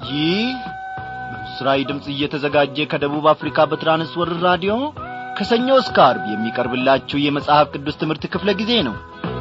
ይህ በምስራዊ ድምፅ እየተዘጋጀ ከደቡብ አፍሪካ በትራንስወርር ራዲዮ ከሰኞ እስከ አርብ የሚቀርብላችሁ የመጽሐፍ ቅዱስ ትምህርት ክፍለ ጊዜ ነው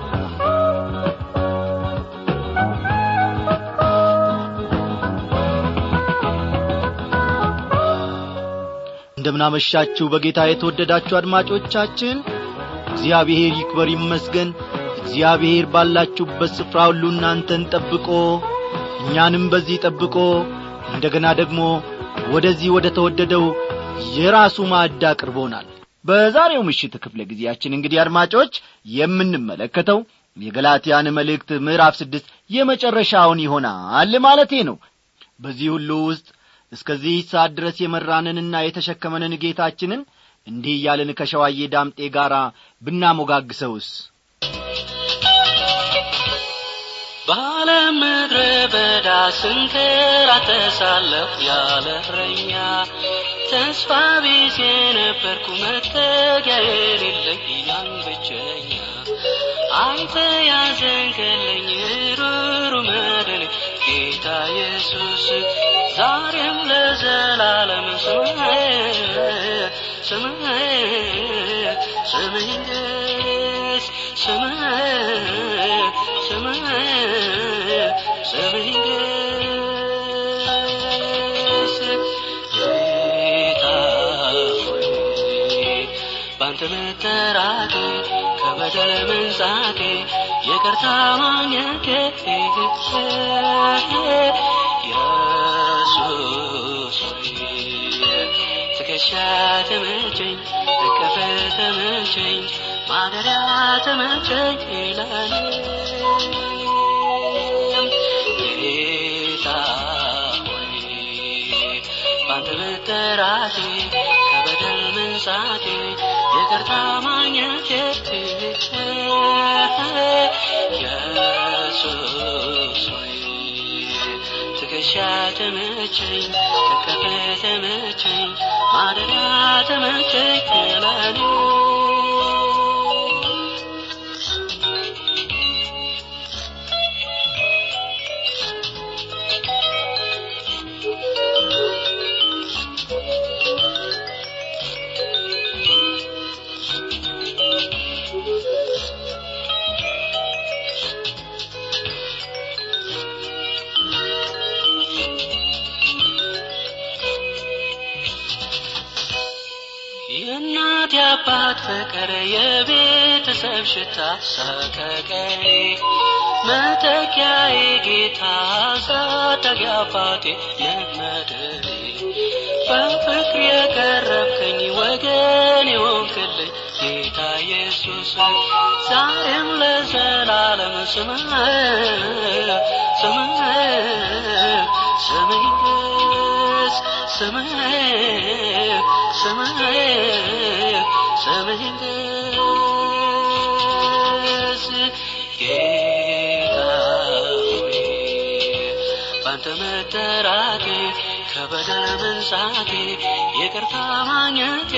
እንደምናመሻችሁ በጌታ የተወደዳችሁ አድማጮቻችን እግዚአብሔር ይክበር ይመስገን እግዚአብሔር ባላችሁበት ስፍራ ሁሉ እናንተን ጠብቆ እኛንም በዚህ ጠብቆ እንደገና ደግሞ ወደዚህ ወደ ተወደደው የራሱ ማዕድ አቅርቦናል በዛሬው ምሽት ክፍለ ጊዜያችን እንግዲህ አድማጮች የምንመለከተው የገላትያን መልእክት ምዕራፍ ስድስት የመጨረሻውን ይሆናል ማለቴ ነው በዚህ ሁሉ ውስጥ እስከዚህ ሰዓት ድረስ የመራንንና የተሸከመንን ጌታችንን እንዲህ እያልን ከሸዋዬ ዳምጤ ጋር ብናሞጋግሰውስ በዓለም ምድረ በዳ ስንከራተሳለሁ ያለ እረኛ ተስፋ ቢስ የነበርኩ መጠጊያ የሌለኝ ያን ብቸኛ አንተ ያዘንከለኝ ሩሩ መድን ጌታ ኢየሱስ ዛሬም ለዘላለም ስምህ ስምህ ስምህ ይንገስ ስምህ ስምህ ስምህ ይንገስ ጌታ ሆይ ባንተ መጠራቴ ከበደል መንጻቴ ይቅርታ ማግኘቴ ኢየሱስ ሆይ ትከሻ ተመቸኝ እቅፍ ተመቸኝ ማደሪያ ተመቸኝ ይላል ጌታ ሆይ ባንተ መጠራቴ ከበደል መንጻቴ ይቅርታ ማግኘቴ ኢየሱስ ሆይ ትከሻ ተመቸኝ እቅፍ ተመቸኝ ማደሪያ ተመቸኝ ይላል የእናት የአባት ፍቅር የቤተሰብ ሽታ ሰቀቀኔ መተኪያዬ ጌታ አሳዳጊ አባቴ ነመድሬ በፍቅር የቀረብከኝ ወገን የሆንክልኝ ጌታ ኢየሱስ ዛሬም ለዘላለም ስምህ ስምህ ስምህ ይንገስ ስምህ ስምህ ስምህ ይንገስ ጌታ ሆይ ባንተ መጠራቴ ከበደል መንጻቴ ይቅርታ ማግኘቴ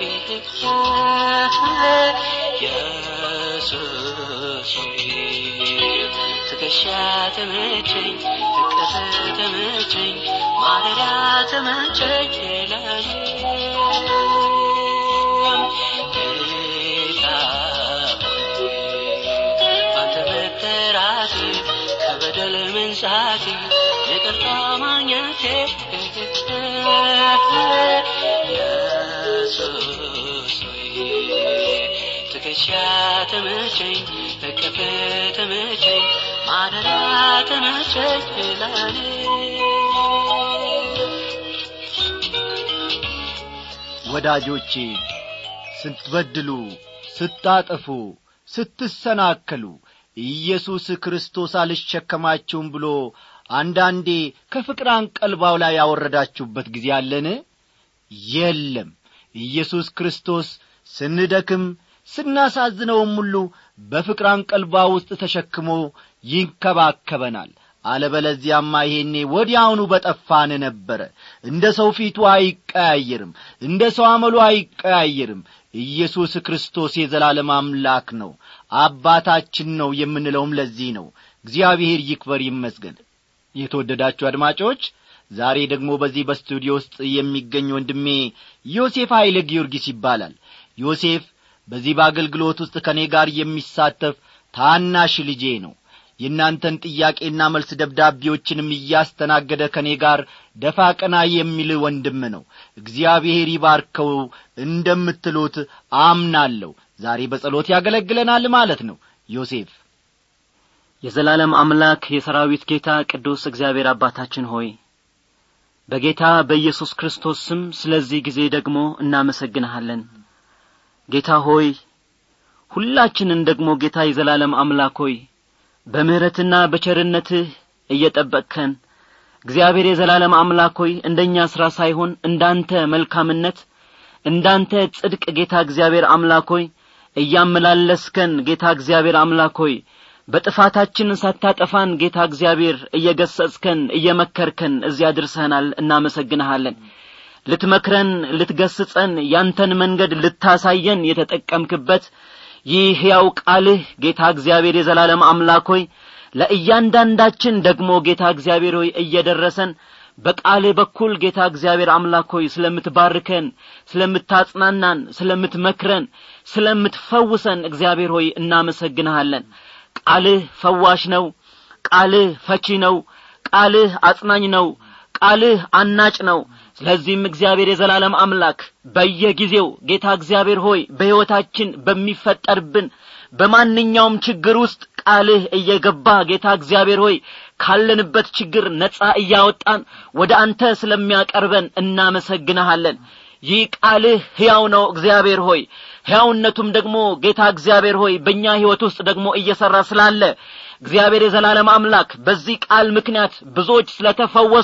ኢየሱስ ሆይ ትከሻ ተመቸኝ እቅፍ ተመቸኝ ማደሪያ ተመቸኝ ይላል ጌታ ሆይ ባንተ መጠራቴ ከበደል መንጻቴ ይቅርታ ማግኘቴ ኢየሱስ ሆይ ትከሻ ተመቸኝ እቅፍ ተመቸኝ ማደሪያ ተመቸኝ ይላል ወዳጆቼ ስትበድሉ ስታጠፉ ስትሰናከሉ ኢየሱስ ክርስቶስ አልሸከማችሁም ብሎ አንዳንዴ ከፍቅር አንቀልባው ላይ ያወረዳችሁበት ጊዜ አለን የለም ኢየሱስ ክርስቶስ ስንደክም ስናሳዝነውም ሁሉ በፍቅር አንቀልባ ውስጥ ተሸክሞ ይንከባከበናል አለበለዚያማ ይሄኔ ወዲያውኑ በጠፋን ነበረ እንደ ሰው ፊቱ አይቀያየርም እንደ ሰው አመሉ አይቀያየርም ኢየሱስ ክርስቶስ የዘላለም አምላክ ነው አባታችን ነው የምንለውም ለዚህ ነው እግዚአብሔር ይክበር ይመስገን የተወደዳችሁ አድማጮች ዛሬ ደግሞ በዚህ በስቱዲዮ ውስጥ የሚገኝ ወንድሜ ዮሴፍ ኃይለ ጊዮርጊስ ይባላል ዮሴፍ በዚህ በአገልግሎት ውስጥ ከእኔ ጋር የሚሳተፍ ታናሽ ልጄ ነው የእናንተን ጥያቄና መልስ ደብዳቤዎችንም እያስተናገደ ከእኔ ጋር ደፋ ቀና የሚል ወንድም ነው እግዚአብሔር ይባርከው እንደምትሉት አምናለሁ ዛሬ በጸሎት ያገለግለናል ማለት ነው ዮሴፍ የዘላለም አምላክ የሰራዊት ጌታ ቅዱስ እግዚአብሔር አባታችን ሆይ በጌታ በኢየሱስ ክርስቶስ ስም ስለዚህ ጊዜ ደግሞ እናመሰግንሃለን ጌታ ሆይ ሁላችንን ደግሞ ጌታ የዘላለም አምላክ ሆይ በምሕረትና በቸርነትህ እየጠበቅከን እግዚአብሔር የዘላለም አምላክ ሆይ እንደኛ ሥራ ሳይሆን እንዳንተ መልካምነት እንዳንተ ጽድቅ ጌታ እግዚአብሔር አምላክ ሆይ እያመላለስከን ጌታ እግዚአብሔር አምላክ ሆይ በጥፋታችን ሳታጠፋን ጌታ እግዚአብሔር እየገሰጽከን እየመከርከን እዚያ ድርሰናል እናመሰግንሃለን ልትመክረን ልትገስጸን ያንተን መንገድ ልታሳየን የተጠቀምክበት ይህ ሕያው ቃልህ ጌታ እግዚአብሔር የዘላለም አምላክ ሆይ ለእያንዳንዳችን ደግሞ ጌታ እግዚአብሔር ሆይ እየደረሰን በቃልህ በኩል ጌታ እግዚአብሔር አምላክ ሆይ ስለምትባርከን ስለምታጽናናን ስለምትመክረን ስለምትፈውሰን እግዚአብሔር ሆይ እናመሰግንሃለን ቃልህ ፈዋሽ ነው ቃልህ ፈቺ ነው ቃልህ አጽናኝ ነው ቃልህ አናጭ ነው ስለዚህም እግዚአብሔር የዘላለም አምላክ በየጊዜው ጌታ እግዚአብሔር ሆይ በሕይወታችን በሚፈጠርብን በማንኛውም ችግር ውስጥ ቃልህ እየገባ ጌታ እግዚአብሔር ሆይ ካለንበት ችግር ነጻ እያወጣን ወደ አንተ ስለሚያቀርበን እናመሰግንሃለን ይህ ቃልህ ሕያው ነው እግዚአብሔር ሆይ ሕያውነቱም ደግሞ ጌታ እግዚአብሔር ሆይ በእኛ ሕይወት ውስጥ ደግሞ እየሠራ ስላለ እግዚአብሔር የዘላለም አምላክ በዚህ ቃል ምክንያት ብዙዎች ስለተፈወሱ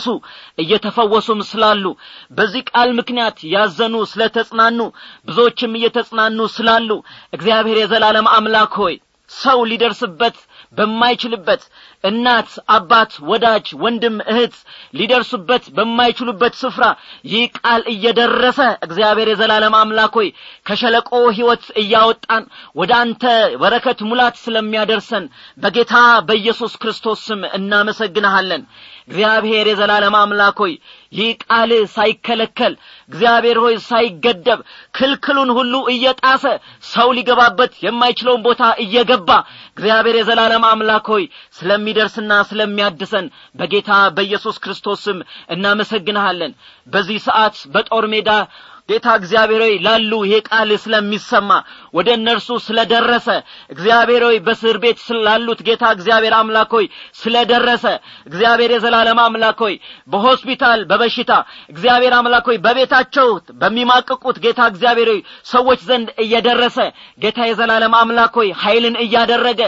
እየተፈወሱም ስላሉ በዚህ ቃል ምክንያት ያዘኑ ስለተጽናኑ ብዙዎችም እየተጽናኑ ስላሉ እግዚአብሔር የዘላለም አምላክ ሆይ ሰው ሊደርስበት በማይችልበት እናት አባት ወዳጅ ወንድም እህት ሊደርሱበት በማይችሉበት ስፍራ ይህ ቃል እየደረሰ እግዚአብሔር የዘላለም አምላክ ሆይ ከሸለቆ ሕይወት እያወጣን ወደ አንተ በረከት ሙላት ስለሚያደርሰን በጌታ በኢየሱስ ክርስቶስ ስም እናመሰግንሃለን እግዚአብሔር የዘላለም አምላክ ሆይ ይህ ቃል ሳይከለከል እግዚአብሔር ሆይ ሳይገደብ ክልክሉን ሁሉ እየጣሰ ሰው ሊገባበት የማይችለውን ቦታ እየገባ እግዚአብሔር የዘላለም አምላክ ሆይ ስለሚደርስና ስለሚያድሰን በጌታ በኢየሱስ ክርስቶስ ስም እናመሰግንሃለን በዚህ ሰዓት በጦር ሜዳ ጌታ እግዚአብሔር ሆይ ላሉ ይሄ ቃል ስለሚሰማ ወደ እነርሱ ስለደረሰ እግዚአብሔር ሆይ በእስር ቤት ስላሉት ጌታ እግዚአብሔር አምላክ ሆይ ስለደረሰ እግዚአብሔር የዘላለም አምላክ ሆይ በሆስፒታል በበሽታ እግዚአብሔር አምላክ ሆይ በቤታቸው በሚማቅቁት ጌታ እግዚአብሔር ሆይ ሰዎች ዘንድ እየደረሰ ጌታ የዘላለም አምላክ ሆይ ኃይልን እያደረገ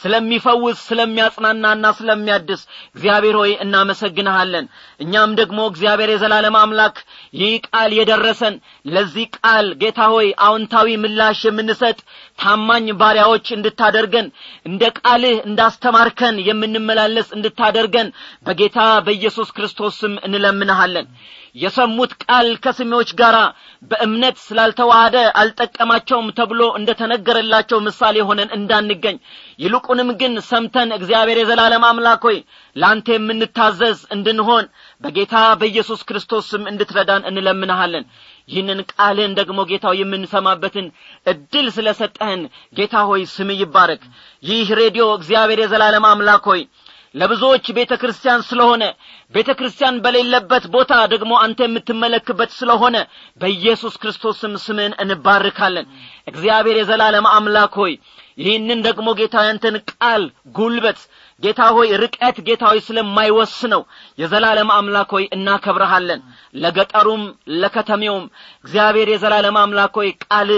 ስለሚፈውስ ስለሚያጽናናና ስለሚያድስ እግዚአብሔር ሆይ እናመሰግንሃለን እኛም ደግሞ እግዚአብሔር የዘላለም አምላክ ይህ ቃል የደረሰን ለዚህ ቃል ጌታ ሆይ አዎንታዊ ምላሽ የምንሰጥ ታማኝ ባሪያዎች እንድታደርገን እንደ ቃልህ እንዳስተማርከን የምንመላለስ እንድታደርገን በጌታ በኢየሱስ ክርስቶስ ስም እንለምንሃለን የሰሙት ቃል ከስሜዎች ጋር በእምነት ስላልተዋሃደ አልጠቀማቸውም ተብሎ እንደ ተነገረላቸው ምሳሌ ሆነን እንዳንገኝ ይልቁንም ግን ሰምተን እግዚአብሔር የዘላለም አምላክ ሆይ ለአንተ የምንታዘዝ እንድንሆን በጌታ በኢየሱስ ክርስቶስ ስም እንድትረዳን እንለምንሃለን ይህንን ቃልህን ደግሞ ጌታው የምንሰማበትን እድል ስለ ሰጠህን ጌታ ሆይ ስም ይባረክ ይህ ሬዲዮ እግዚአብሔር የዘላለም አምላክ ሆይ ለብዙዎች ቤተ ክርስቲያን ስለሆነ ቤተ ክርስቲያን በሌለበት ቦታ ደግሞ አንተ የምትመለክበት ስለሆነ በኢየሱስ ክርስቶስም ስምን እንባርካለን እግዚአብሔር የዘላለም አምላክ ሆይ ይህንን ደግሞ ጌታ ያንተን ቃል ጉልበት ጌታ ሆይ ርቀት ጌታ ሆይ ስለማይወስነው የዘላለም አምላክ ሆይ እናከብረሃለን ለገጠሩም ለከተሜውም እግዚአብሔር የዘላለም አምላክ ሆይ ቃል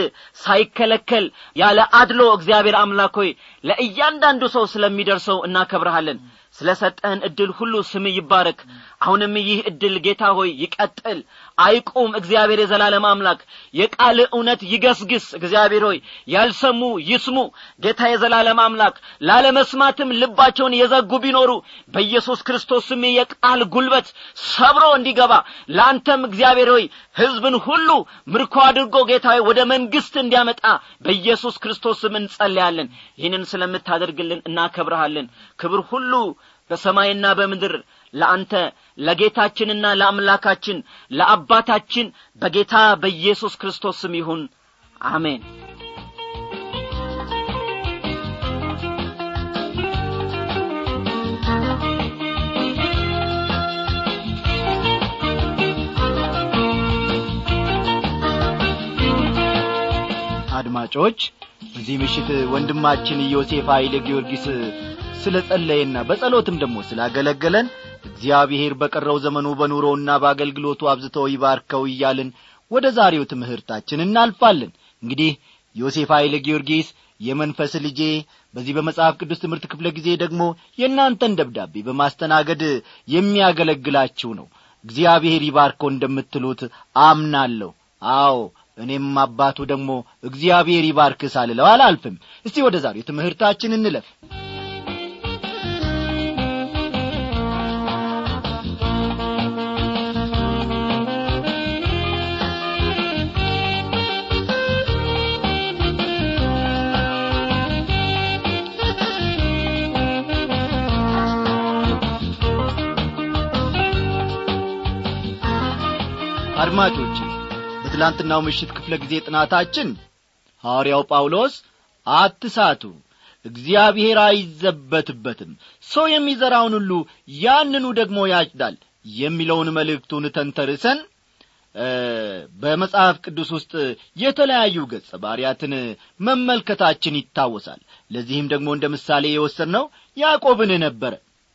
ሳይከለከል ያለ አድሎ እግዚአብሔር አምላክ ሆይ ለእያንዳንዱ ሰው ስለሚደርሰው እናከብረሃለን ስለ ሰጠህን እድል ሁሉ ስም ይባረክ አሁንም ይህ እድል ጌታ ሆይ ይቀጥል አይቁም እግዚአብሔር የዘላለም አምላክ የቃል እውነት ይገስግስ እግዚአብሔር ሆይ ያልሰሙ ይስሙ ጌታ የዘላለም አምላክ ላለመስማትም ልባቸውን የዘጉ ቢኖሩ በኢየሱስ ክርስቶስ ስም የቃል ጉልበት ሰብሮ እንዲገባ ለአንተም እግዚአብሔር ሆይ ሕዝብን ሁሉ ምርኮ አድርጎ ጌታ ሆይ ወደ መንግሥት እንዲያመጣ በኢየሱስ ክርስቶስ ስም እንጸልያለን ይህንን ስለምታደርግልን እናከብረሃለን ክብር ሁሉ በሰማይና በምድር ለአንተ ለጌታችንና ለአምላካችን ለአባታችን በጌታ በኢየሱስ ክርስቶስ ስም ይሁን አሜን አድማጮች በዚህ ምሽት ወንድማችን ዮሴፍ ኃይለ ጊዮርጊስ ስለ ጸለየና በጸሎትም ደግሞ ስላገለገለን እግዚአብሔር በቀረው ዘመኑ በኑሮውና በአገልግሎቱ አብዝተው ይባርከው እያልን ወደ ዛሬው ትምህርታችን እናልፋለን እንግዲህ ዮሴፍ ኃይለ ጊዮርጊስ የመንፈስ ልጄ በዚህ በመጽሐፍ ቅዱስ ትምህርት ክፍለ ጊዜ ደግሞ የእናንተን ደብዳቤ በማስተናገድ የሚያገለግላችሁ ነው እግዚአብሔር ይባርከው እንደምትሉት አምናለሁ አዎ እኔም አባቱ ደግሞ እግዚአብሔር ይባርክ ሳልለው አላልፍም እስቲ ወደ ዛሬው ትምህርታችን እንለፍ አድማጮቼ በትላንትናው ምሽት ክፍለ ጊዜ ጥናታችን ሐዋርያው ጳውሎስ አትሳቱ እግዚአብሔር አይዘበትበትም ሰው የሚዘራውን ሁሉ ያንኑ ደግሞ ያጭዳል የሚለውን መልእክቱን ተንተርሰን በመጽሐፍ ቅዱስ ውስጥ የተለያዩ ገጸ ባሪያትን መመልከታችን ይታወሳል ለዚህም ደግሞ እንደ ምሳሌ የወሰድነው ያዕቆብን ነበረ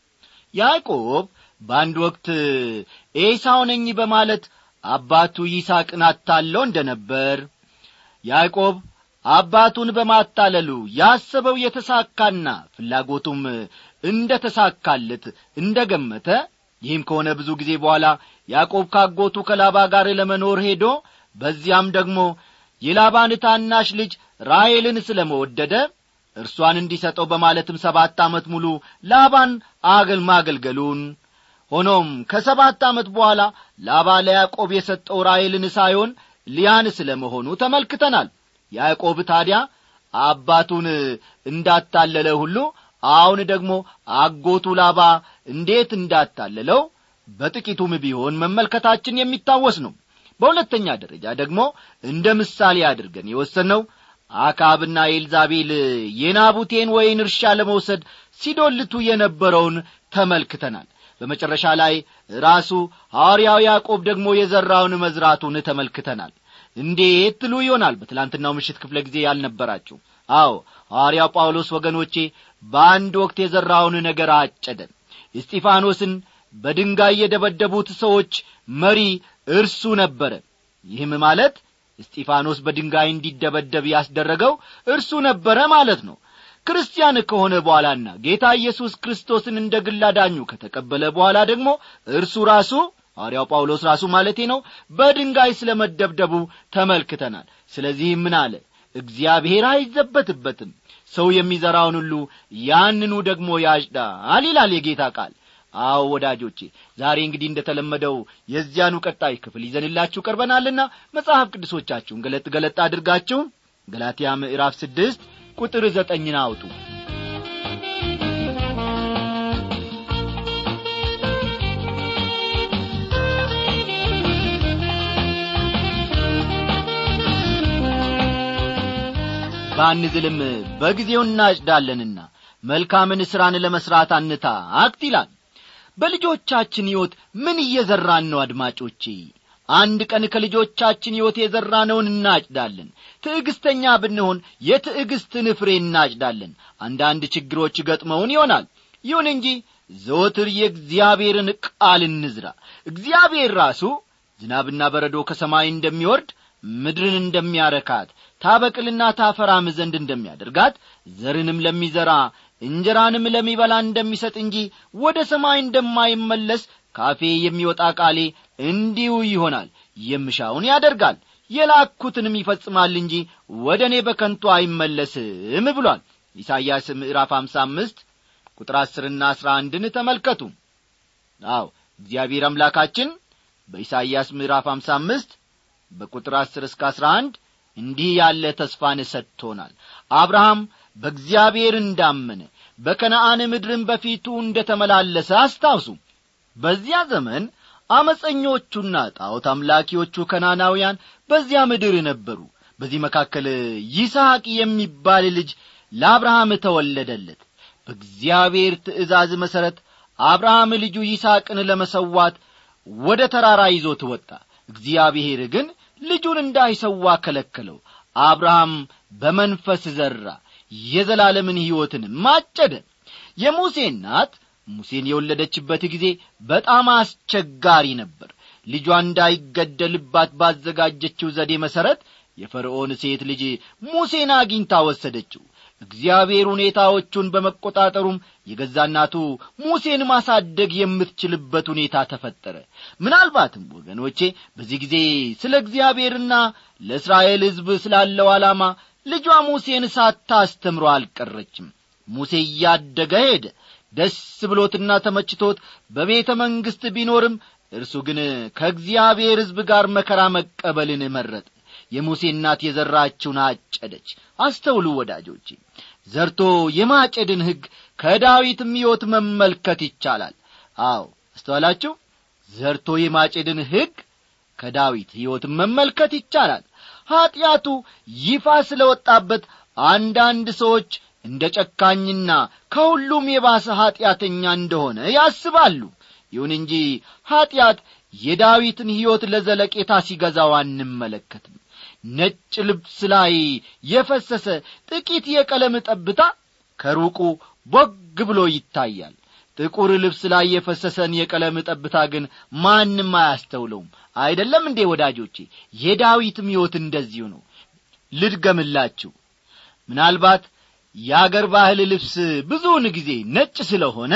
ያዕቆብ በአንድ ወቅት ኤሳው ነኝ በማለት አባቱ ይስሐቅን አታለው እንደ ነበር ያዕቆብ አባቱን በማታለሉ ያሰበው የተሳካና ፍላጎቱም እንደ ተሳካለት እንደ ገመተ ይህም ከሆነ ብዙ ጊዜ በኋላ ያዕቆብ ካጎቱ ከላባ ጋር ለመኖር ሄዶ በዚያም ደግሞ የላባን ታናሽ ልጅ ራሔልን ስለ መወደደ እርሷን እንዲሰጠው በማለትም ሰባት ዓመት ሙሉ ላባን አገል ማገልገሉን ሆኖም ከሰባት ዓመት በኋላ ላባ ለያዕቆብ የሰጠው ራሔልን ሳይሆን ሊያን ስለ መሆኑ ተመልክተናል ያዕቆብ ታዲያ አባቱን እንዳታለለ ሁሉ አሁን ደግሞ አጎቱ ላባ እንዴት እንዳታለለው በጥቂቱም ቢሆን መመልከታችን የሚታወስ ነው በሁለተኛ ደረጃ ደግሞ እንደ ምሳሌ አድርገን የወሰነው አካብና ኤልዛቤል የናቡቴን ወይን እርሻ ለመውሰድ ሲዶልቱ የነበረውን ተመልክተናል በመጨረሻ ላይ ራሱ ሐዋርያው ያዕቆብ ደግሞ የዘራውን መዝራቱን ተመልክተናል እንዴት ትሉ ይሆናል በትላንትናው ምሽት ክፍለ ጊዜ ያልነበራችሁ አዎ ሐዋርያው ጳውሎስ ወገኖቼ በአንድ ወቅት የዘራውን ነገር አጨደ እስጢፋኖስን በድንጋይ የደበደቡት ሰዎች መሪ እርሱ ነበረ ይህም ማለት እስጢፋኖስ በድንጋይ እንዲደበደብ ያስደረገው እርሱ ነበረ ማለት ነው ክርስቲያን ከሆነ በኋላና ጌታ ኢየሱስ ክርስቶስን እንደ ግል አዳኙ ከተቀበለ በኋላ ደግሞ እርሱ ራሱ ሐዋርያው ጳውሎስ ራሱ ማለቴ ነው በድንጋይ ስለ መደብደቡ ተመልክተናል ስለዚህም ምን አለ እግዚአብሔር አይዘበትበትም ሰው የሚዘራውን ሁሉ ያንኑ ደግሞ ያጭዳል ይላል የጌታ ቃል አዎ ወዳጆቼ ዛሬ እንግዲህ እንደ ተለመደው የዚያኑ ቀጣይ ክፍል ይዘንላችሁ ቀርበናልና መጽሐፍ ቅዱሶቻችሁን ገለጥ ገለጥ አድርጋችሁ ገላትያ ምዕራፍ ስድስት ቁጥር ዘጠኝን አውጡ ባንዝልም በጊዜው እናጭዳለንና መልካምን ሥራን ለመሥራት አንታክት ይላል በልጆቻችን ሕይወት ምን እየዘራን ነው አድማጮቼ አንድ ቀን ከልጆቻችን ሕይወት የዘራነውን እናጭዳለን ትዕግስተኛ ብንሆን የትዕግስትን ፍሬ እናጭዳለን አንዳንድ ችግሮች ገጥመውን ይሆናል ይሁን እንጂ ዘወትር የእግዚአብሔርን ቃል እንዝራ እግዚአብሔር ራሱ ዝናብና በረዶ ከሰማይ እንደሚወርድ ምድርን እንደሚያረካት ታበቅልና ታፈራም ዘንድ እንደሚያደርጋት ዘርንም ለሚዘራ እንጀራንም ለሚበላ እንደሚሰጥ እንጂ ወደ ሰማይ እንደማይመለስ ካፌ የሚወጣ ቃሌ እንዲሁ ይሆናል የምሻውን ያደርጋል የላኩትንም ይፈጽማል እንጂ ወደ እኔ በከንቱ አይመለስም ብሏል ኢሳይያስ ምዕራፍ አምሳ አምስት ቁጥር አስርና አስራ አንድን ተመልከቱ አው እግዚአብሔር አምላካችን በኢሳይያስ ምዕራፍ አምሳ አምስት በቁጥር አስር እስከ አስራ አንድ እንዲህ ያለ ተስፋን ሰጥቶናል አብርሃም በእግዚአብሔር እንዳመነ በከነአን ምድርን በፊቱ እንደ ተመላለሰ አስታውሱ በዚያ ዘመን አመፀኞቹና ጣዖት አምላኪዎቹ ከናናውያን በዚያ ምድር ነበሩ በዚህ መካከል ይስሐቅ የሚባል ልጅ ለአብርሃም ተወለደለት በእግዚአብሔር ትእዛዝ መሠረት አብርሃም ልጁ ይስሐቅን ለመሰዋት ወደ ተራራ ይዞት ወጣ እግዚአብሔር ግን ልጁን እንዳይሰዋ ከለከለው አብርሃም በመንፈስ ዘራ የዘላለምን ሕይወትን ማጨደ የሙሴ እናት ሙሴን የወለደችበት ጊዜ በጣም አስቸጋሪ ነበር ልጇ እንዳይገደልባት ባዘጋጀችው ዘዴ መሠረት የፈርዖን ሴት ልጅ ሙሴን አግኝታ ወሰደችው እግዚአብሔር ሁኔታዎቹን በመቆጣጠሩም የገዛ እናቱ ሙሴን ማሳደግ የምትችልበት ሁኔታ ተፈጠረ ምናልባትም ወገኖቼ በዚህ ጊዜ ስለ እግዚአብሔርና ለእስራኤል ሕዝብ ስላለው ዓላማ ልጇ ሙሴን ሳታስተምሮ አልቀረችም ሙሴ እያደገ ሄደ ደስ ብሎትና ተመችቶት በቤተ መንግሥት ቢኖርም እርሱ ግን ከእግዚአብሔር ሕዝብ ጋር መከራ መቀበልን መረጠ የሙሴ እናት የዘራችውን አጨደች አስተውሉ ወዳጆቼ ዘርቶ የማጨድን ሕግ ከዳዊትም ሕይወት መመልከት ይቻላል አዎ አስተዋላችሁ ዘርቶ የማጨድን ሕግ ከዳዊት ሕይወት መመልከት ይቻላል ኀጢአቱ ይፋ ስለ ወጣበት አንዳንድ ሰዎች እንደ ጨካኝና ከሁሉም የባሰ ኀጢአተኛ እንደሆነ ያስባሉ ይሁን እንጂ ኀጢአት የዳዊትን ሕይወት ለዘለቄታ ሲገዛው አንመለከትም ነጭ ልብስ ላይ የፈሰሰ ጥቂት የቀለም ጠብታ ከሩቁ ቦግ ብሎ ይታያል ጥቁር ልብስ ላይ የፈሰሰን የቀለም ጠብታ ግን ማንም አያስተውለውም አይደለም እንዴ ወዳጆቼ የዳዊትም ሕይወት እንደዚሁ ነው ልድገምላችሁ ምናልባት የአገር ባህል ልብስ ብዙውን ጊዜ ነጭ ስለሆነ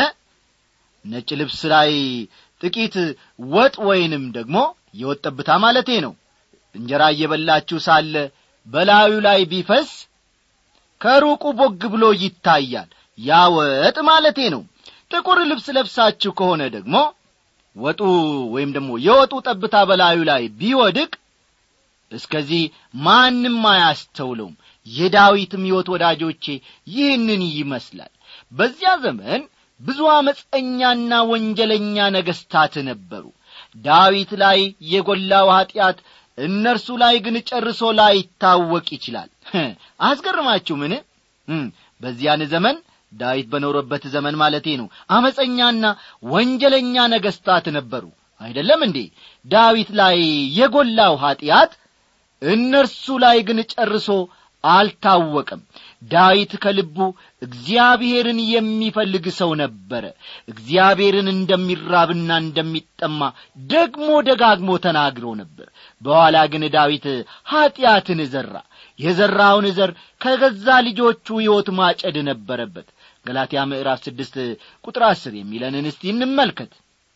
ነጭ ልብስ ላይ ጥቂት ወጥ ወይንም ደግሞ የወጥ ጠብታ ማለቴ ነው እንጀራ እየበላችሁ ሳለ በላዩ ላይ ቢፈስ ከሩቁ ቦግ ብሎ ይታያል ያ ወጥ ማለቴ ነው ጥቁር ልብስ ለብሳችሁ ከሆነ ደግሞ ወጡ ወይም ደግሞ የወጡ ጠብታ በላዩ ላይ ቢወድቅ እስከዚህ ማንም አያስተውለውም የዳዊትም ሕይወት ወዳጆቼ ይህንን ይመስላል በዚያ ዘመን ብዙ አመፀኛና ወንጀለኛ ነገሥታት ነበሩ ዳዊት ላይ የጐላው ኀጢአት እነርሱ ላይ ግን ጨርሶ ላይታወቅ ይችላል አስገርማችሁ ምን በዚያን ዘመን ዳዊት በኖረበት ዘመን ማለቴ ነው አመፀኛና ወንጀለኛ ነገሥታት ነበሩ አይደለም እንዴ ዳዊት ላይ የጐላው ኀጢአት እነርሱ ላይ ግን ጨርሶ አልታወቀም ዳዊት ከልቡ እግዚአብሔርን የሚፈልግ ሰው ነበረ እግዚአብሔርን እንደሚራብና እንደሚጠማ ደግሞ ደጋግሞ ተናግሮ ነበር በኋላ ግን ዳዊት ኀጢአትን ዘራ የዘራውን ዘር ከገዛ ልጆቹ ሕይወት ማጨድ ነበረበት ገላትያ ምዕራፍ ስድስት ቁጥር አስር የሚለንን እስቲ እንመልከት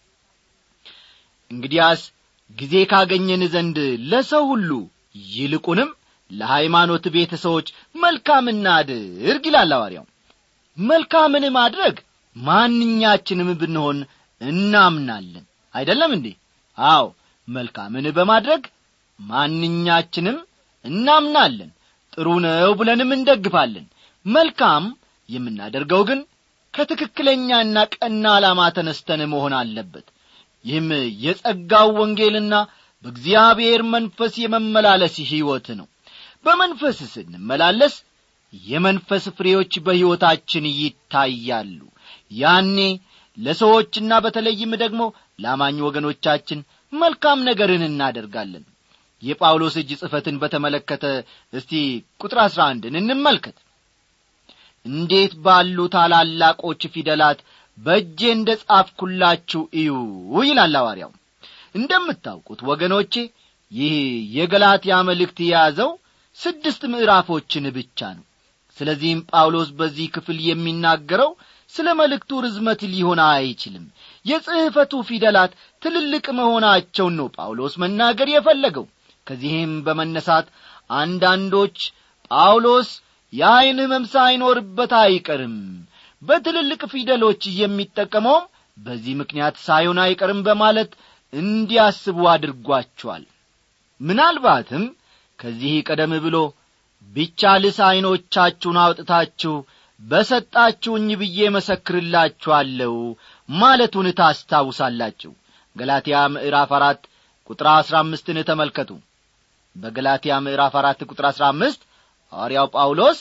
እንግዲያስ ጊዜ ካገኘን ዘንድ ለሰው ሁሉ ይልቁንም ለሃይማኖት ቤተሰቦች መልካም እናድርግ ይላል አዋርያው መልካምን ማድረግ ማንኛችንም ብንሆን እናምናለን አይደለም እንዴ አዎ መልካምን በማድረግ ማንኛችንም እናምናለን ጥሩ ነው ብለንም እንደግፋለን መልካም የምናደርገው ግን ከትክክለኛና ቀና ዓላማ ተነስተን መሆን አለበት ይህም የጸጋው ወንጌልና በእግዚአብሔር መንፈስ የመመላለስ ሕይወት ነው በመንፈስ ስንመላለስ የመንፈስ ፍሬዎች በሕይወታችን ይታያሉ ያኔ ለሰዎችና በተለይም ደግሞ ለአማኝ ወገኖቻችን መልካም ነገርን እናደርጋለን የጳውሎስ እጅ ጽፈትን በተመለከተ እስቲ ቁጥር አሥራ አንድን እንመልከት እንዴት ባሉ ታላላቆች ፊደላት በእጄ እንደ ጻፍኩላችሁ እዩ ይላል አዋርያው እንደምታውቁት ወገኖቼ ይህ የገላትያ መልእክት የያዘው ስድስት ምዕራፎችን ብቻ ነው ስለዚህም ጳውሎስ በዚህ ክፍል የሚናገረው ስለ መልእክቱ ርዝመት ሊሆን አይችልም የጽሕፈቱ ፊደላት ትልልቅ መሆናቸውን ነው ጳውሎስ መናገር የፈለገው ከዚህም በመነሳት አንዳንዶች ጳውሎስ የዐይን ሕመም ሳይኖርበት አይቀርም በትልልቅ ፊደሎች የሚጠቀመውም በዚህ ምክንያት ሳይሆን አይቀርም በማለት እንዲያስቡ አድርጓቸዋል ምናልባትም ከዚህ ቀደም ብሎ ቢቻልስ ዐይኖቻችሁን አውጥታችሁ በሰጣችሁኝ ብዬ መሰክርላችኋለሁ ማለቱን ታስታውሳላችሁ ገላትያ ምዕራፍ አራት ቁጥር አሥራ አምስትን ተመልከቱ በገላትያ ምዕራፍ አራት ቁጥር አሥራ አምስት ሐዋርያው ጳውሎስ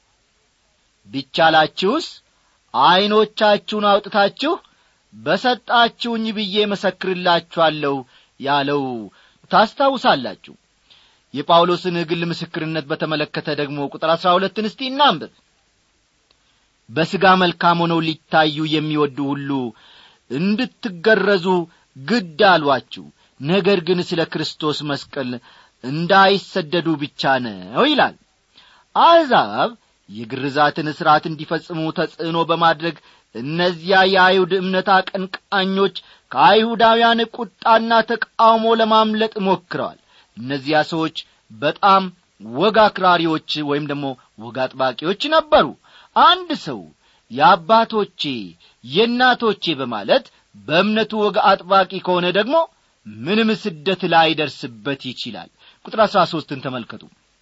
ቢቻላችሁስ ዐይኖቻችሁን አውጥታችሁ በሰጣችሁኝ ብዬ መሰክርላችኋለሁ ያለው ታስታውሳላችሁ የጳውሎስን ግል ምስክርነት በተመለከተ ደግሞ ቁጥር አሥራ ሁለትን እስቲ እናንብብ በሥጋ መልካም ሆነው ሊታዩ የሚወዱ ሁሉ እንድትገረዙ ግድ አሏችሁ ነገር ግን ስለ ክርስቶስ መስቀል እንዳይሰደዱ ብቻ ነው ይላል አሕዛብ የግርዛትን ሥርዓት እንዲፈጽሙ ተጽዕኖ በማድረግ እነዚያ የአይሁድ እምነት አቀንቃኞች ከአይሁዳውያን ቁጣና ተቃውሞ ለማምለጥ ሞክረዋል እነዚያ ሰዎች በጣም ወግ አክራሪዎች ወይም ደግሞ ወግ አጥባቂዎች ነበሩ አንድ ሰው የአባቶቼ የእናቶቼ በማለት በእምነቱ ወግ አጥባቂ ከሆነ ደግሞ ምንም ስደት ላይደርስበት ይችላል ቁጥር አሥራ ሦስትን ተመልከቱ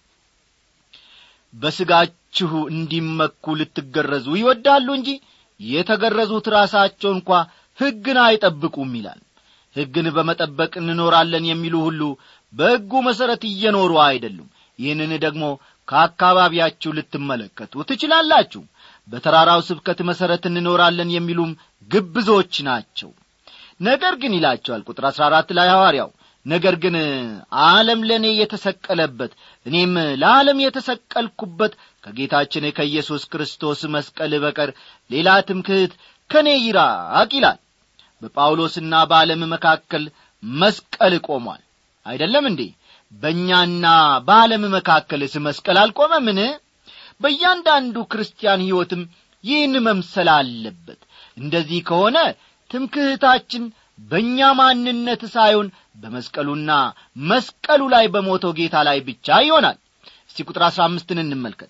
በሥጋችሁ እንዲመኩ ልትገረዙ ይወዳሉ እንጂ የተገረዙት ራሳቸው እንኳ ሕግን አይጠብቁም ይላል ሕግን በመጠበቅ እንኖራለን የሚሉ ሁሉ በሕጉ መሠረት እየኖሩ አይደሉም ይህንን ደግሞ ከአካባቢያችሁ ልትመለከቱ ትችላላችሁ በተራራው ስብከት መሠረት እንኖራለን የሚሉም ግብዞች ናቸው ነገር ግን ይላቸዋል ቁጥር አሥራ አራት ላይ ሐዋርያው ነገር ግን ዓለም ለእኔ የተሰቀለበት እኔም ለዓለም የተሰቀልኩበት ከጌታችን ከኢየሱስ ክርስቶስ መስቀል በቀር ሌላ ትምክህት ከእኔ ይራቅ ይላል በጳውሎስና በዓለም መካከል መስቀል ቆሟል አይደለም እንዴ በእኛና በዓለም መካከልስ መስቀል አልቆመምን በእያንዳንዱ ክርስቲያን ሕይወትም ይህን መምሰል አለበት እንደዚህ ከሆነ ትምክህታችን በእኛ ማንነት ሳይሆን በመስቀሉና መስቀሉ ላይ በሞተው ጌታ ላይ ብቻ ይሆናል እስቲ ቁጥር አሥራ አምስትን እንመልከት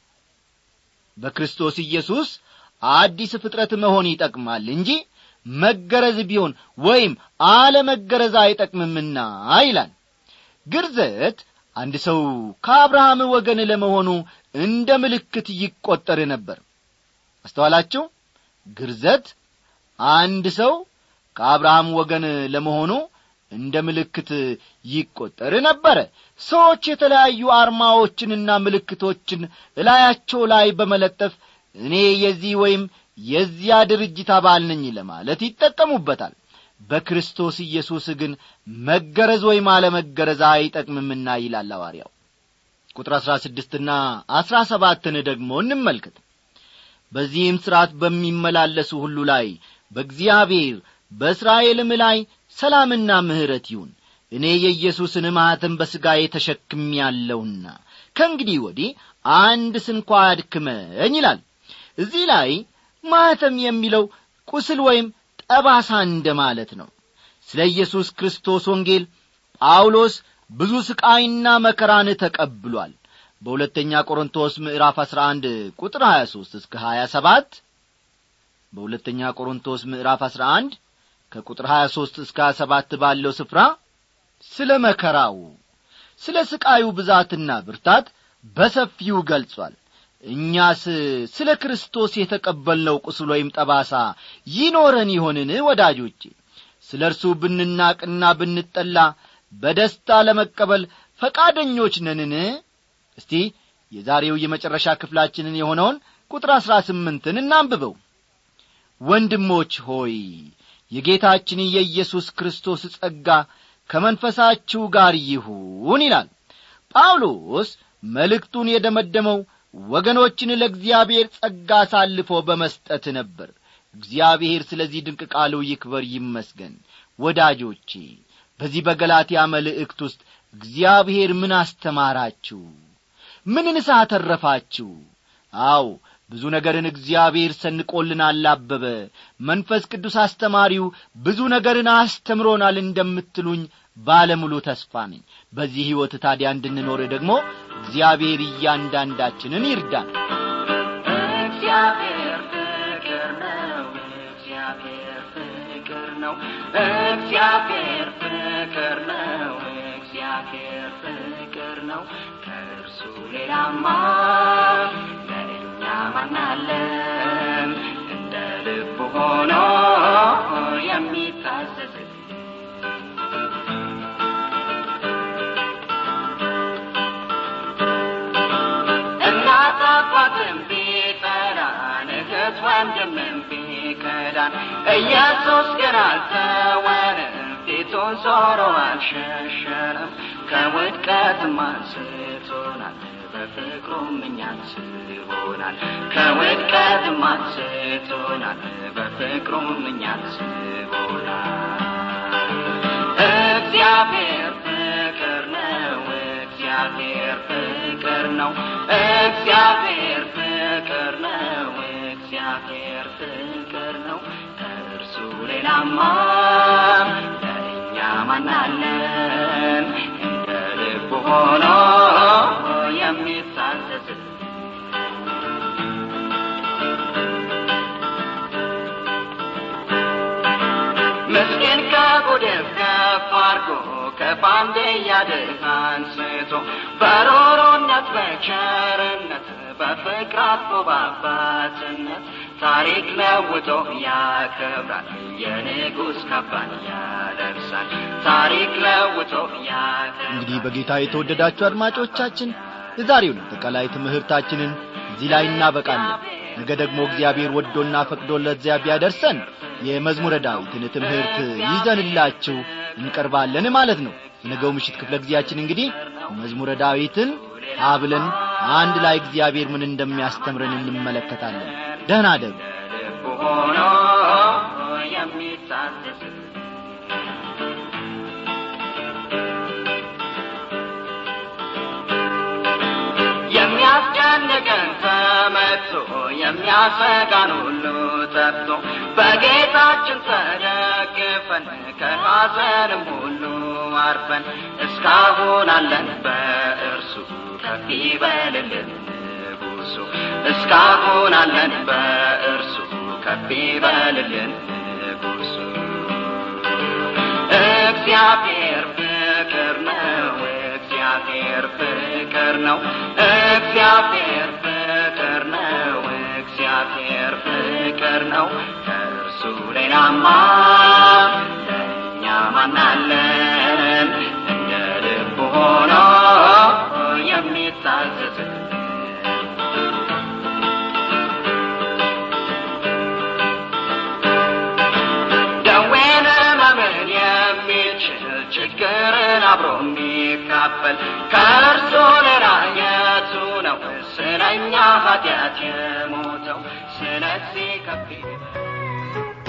በክርስቶስ ኢየሱስ አዲስ ፍጥረት መሆን ይጠቅማል እንጂ መገረዝ ቢሆን ወይም አለመገረዝ አይጠቅምምና ይላል ግርዘት አንድ ሰው ከአብርሃም ወገን ለመሆኑ እንደ ምልክት ይቈጠር ነበር አስተዋላችሁ ግርዘት አንድ ሰው ከአብርሃም ወገን ለመሆኑ እንደ ምልክት ይቈጠር ነበረ ሰዎች የተለያዩ አርማዎችንና ምልክቶችን እላያቸው ላይ በመለጠፍ እኔ የዚህ ወይም የዚያ ድርጅት አባል ነኝ ለማለት ይጠቀሙበታል በክርስቶስ ኢየሱስ ግን መገረዝ ወይም አለመገረዝ አይጠቅምምና ይላል አዋርያው ቁጥር አሥራ ስድስትና አሥራ ሰባትን ደግሞ እንመልከት በዚህም ሥርዓት በሚመላለሱ ሁሉ ላይ በእግዚአብሔር በእስራኤልም ላይ ሰላምና ምሕረት ይሁን እኔ የኢየሱስን ማኅተም በሥጋዬ ተሸክም ያለውና ከእንግዲህ ወዲህ አንድ ስንኳ አድክመኝ ይላል እዚህ ላይ ማኅተም የሚለው ቁስል ወይም ጠባሳ እንደ ማለት ነው ስለ ኢየሱስ ክርስቶስ ወንጌል ጳውሎስ ብዙ ስቃይና መከራን ተቀብሏል በሁለተኛ ቆሮንቶስ ምዕራፍ 11 ቁጥር 23 እስከ 27 በሁለተኛ ቆሮንቶስ ምዕራፍ 11 ከቁጥር 23 እስከ 27 ባለው ስፍራ ስለ መከራው ስለ ስቃዩ ብዛትና ብርታት በሰፊው ገልጿል እኛስ ስለ ክርስቶስ የተቀበልነው ቁስል ወይም ጠባሳ ይኖረን ይሆንን ወዳጆቼ ስለ እርሱ ብንናቅና ብንጠላ በደስታ ለመቀበል ፈቃደኞች ነንን እስቲ የዛሬው የመጨረሻ ክፍላችንን የሆነውን ቁጥር አሥራ ስምንትን እናንብበው ወንድሞች ሆይ የጌታችን የኢየሱስ ክርስቶስ ጸጋ ከመንፈሳችሁ ጋር ይሁን ይላል ጳውሎስ መልእክቱን የደመደመው ወገኖችን ለእግዚአብሔር ጸጋ አሳልፎ በመስጠት ነበር እግዚአብሔር ስለዚህ ድንቅ ቃሉ ይክበር ይመስገን ወዳጆቼ በዚህ በገላትያ መልእክት ውስጥ እግዚአብሔር ምን አስተማራችሁ ምንን ሳተረፋችሁ አው ብዙ ነገርን እግዚአብሔር ሰንቆልናል አበበ መንፈስ ቅዱስ አስተማሪው ብዙ ነገርን አስተምሮናል እንደምትሉኝ ባለሙሉ ተስፋ ነኝ በዚህ ሕይወት ታዲያ እንድንኖር ደግሞ እግዚአብሔር እያንዳንዳችንን ይርዳን እግዚአብሔር ፍቅር ነው እግዚአብሔር ፍቅር ነው እግዚአብሔር ፍቅር ነው እግዚአብሔር ፍቅር ነው ከእርሱ ሌላማ ለእኛ ማናለን እንደ ልቡ ሆኖ የሚታዘዝ እናት አባትም ቢጠራን እህት ወንድምም ቢከዳን ኢየሱስ ግን አልተወንም ፊቱን ዞሮ አልሸሸንም ከውድቀትም አንስቶናል በፍቅሩም እኛን ስቦናል ከውድቀትም አንስቶናል በፍቅሩም እኛን ስቦናል እግዚአብሔር ፍቅር ነው እግዚአብሔር ፍቅር ነው እግዚአብሔር ፍቅር ነው እግዚአብሔር ፍቅር ነው ከእርሱ ሌላማ ለእኛ ማናለን እንደ ልቡ ሆኖ የሚታዘዝ ምስኪን ከጉድፍ ከፍ አድርጎ ከፋንዴ ያድህ አንስቶ በሮሮነት በቸርነት በፍቅር አጥቦ በአባትነት ታሪክ ለውጦ ያከብራል የንጉሥ ካባን ያለብሳል ታሪክ ለውጦ ያከብራል እንግዲህ በጌታ የተወደዳችሁ አድማጮቻችን የዛሬውን አጠቃላይ ትምህርታችንን እዚህ ላይ እናበቃለን ነገ ደግሞ እግዚአብሔር ወዶና ፈቅዶ ለዚያ ቢያደርሰን የመዝሙረ ዳዊትን ትምህርት ይዘንላችሁ እንቀርባለን ማለት ነው የነገው ምሽት ክፍለ ጊዜያችን እንግዲህ መዝሙረ ዳዊትን አብለን አንድ ላይ እግዚአብሔር ምን እንደሚያስተምረን እንመለከታለን ደህና ደሩ ልቡ ሆኖ የሚታዘዝ የሚያስጨንቀን ተመቶ የሚያሰጋን ሁሉ ጠፍቶ በጌታችን ተደግፈን ከሐዘንም ሁሉ አርፈን እስካሁን አለን በእርሱ ከፍ ይበልልን ንጉሡ እስካሁን አለን በእርሱ ከፍ ይበልልን ንጉሡ እግዚአብሔር ፍቅር ነው እግዚአብሔር ፍቅር ነው እግዚአብሔር ፍቅር ነው እግዚአብሔር ፍቅር ነው ከእርሱ ሌላማ ለእኛ ማናለን እንደ ልቡ ሆኖ የሚታዘዝ ደዌን መምን የሚችል ችግርን አብሮ የሚካፈል ከእርሱ ሌላ የቱ ነው ስለኛ ኃጢአት የሞተው ስለዚህ ከፍ ይበል።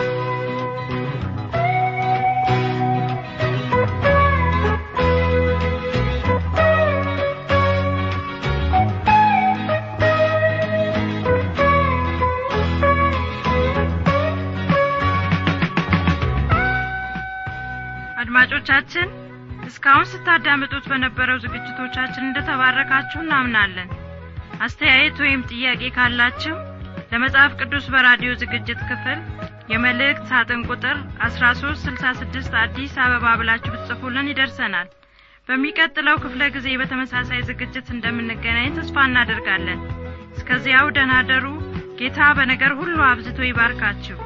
አድማጮቻችን እስካሁን ስታዳምጡት በነበረው ዝግጅቶቻችን እንደተባረካችሁ እናምናለን አስተያየት ወይም ጥያቄ ካላችሁ ለመጽሐፍ ቅዱስ በራዲዮ ዝግጅት ክፍል የመልእክት ሳጥን ቁጥር 1366 አዲስ አበባ ብላችሁ ብትጽፉልን ይደርሰናል በሚቀጥለው ክፍለ ጊዜ በተመሳሳይ ዝግጅት እንደምንገናኝ ተስፋ እናደርጋለን እስከዚያው ደናደሩ ጌታ በነገር ሁሉ አብዝቶ ይባርካችሁ